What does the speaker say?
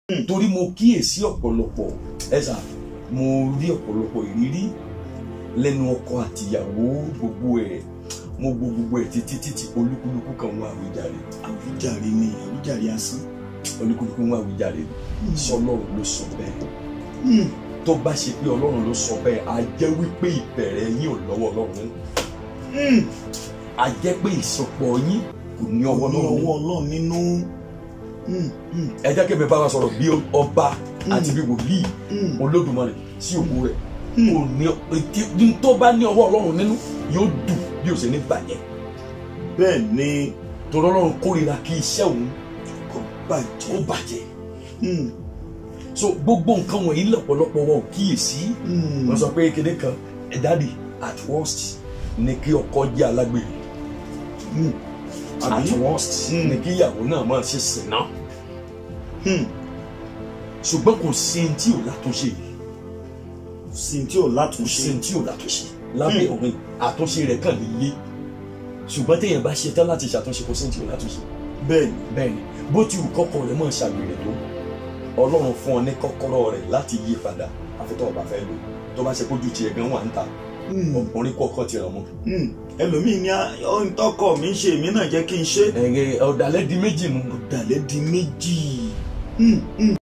torí mo kíyèsí ọ̀pọ̀lọpọ̀ ẹ̀sà mo rí ọ̀pọ̀lọpọ̀ ìrírí lẹ́nu ọkọ àtìyàwó gbogbo ẹ̀ mo gbọ́ gbogbo ẹ̀ títí títí olúkúlùkù kan wá àwíjàre àwíjàre ni àwíjàre asán. olúkúlùkù wá àwíjàre sọlọ́run ló sọ bẹ́ẹ̀ Hmm. tó bá ṣe pé ọlọ́run ló sọ bẹ́ẹ̀ á jẹ́ wípé ìbẹ̀rẹ̀ yín ò lọ́wọ́ ọlọ́run Hmm. á jẹ́ pé ìsopọ̀ yín kò ní ọwọ́ ní ọlọ́run ọwọ́ ọlọ́run nínú. Hmm. Hmm. ẹ jẹ́ kí mi bá wa sọ̀rọ̀ bí ọba àti bí wòlíì Hmm. olódùmarè sí òkú rẹ̀ Hmm. kò ní ètí tó bá ní ọwọ́ ọlọ́run nínú yóò dùn bí ó ṣe ní bàjẹ́ bẹ́ẹ̀ ni torí ọlọ́run kórìíra kí iṣẹ́ òun kò kó bàjẹ́. bàjẹ́ Hmm. so gbogbo nǹkan wọ̀nyí lọ́pọ̀lọpọ̀ wọn ò kíyèsí Hmm. wọ́n sọ pé kéde kan ẹ̀ dáàdì at worst ni kí ọkọ jẹ́ alágbèrè Hmm. at àbí. worst Hmm. ni kí ìyàwó náà máa ṣe sìnà Hmm. ṣùgbọ́n kò sí ní tí ò látúnṣe sí tí ò kò sí látúnṣe. ní tí ò látúnṣe lábẹ́ òun àtúnṣe rẹ̀ kàn lè yé ṣùgbọ́n téèyàn bá ṣe tán láti ṣàtúnṣe kò sí ní tí ò látúnṣe bẹ́ẹ̀ ni. bẹ́ẹ̀ni bó ti wù kọ́kọ́ rẹ̀ mọ̀ ṣàgbèrè tó ọlọ́run fún ọ ní kọ́kọ́rọ́ rẹ̀ láti yí padà àfitọ́ ọba fẹ́ lò tó bá ṣe kójú tiẹ̀ gan wà ń ta Hmm. ọkùnrin kọ́kọ́ ti ràn mọ́. Hmm. ẹlòmíì ní ohun tọkọ mi ń ṣe èmi náà jẹ́ kí n ṣe. ẹ̀rẹ̀ ọ̀dàlẹ̀ di méjì nu ọ̀dàlẹ̀ di méjì. Hmm. Hmm.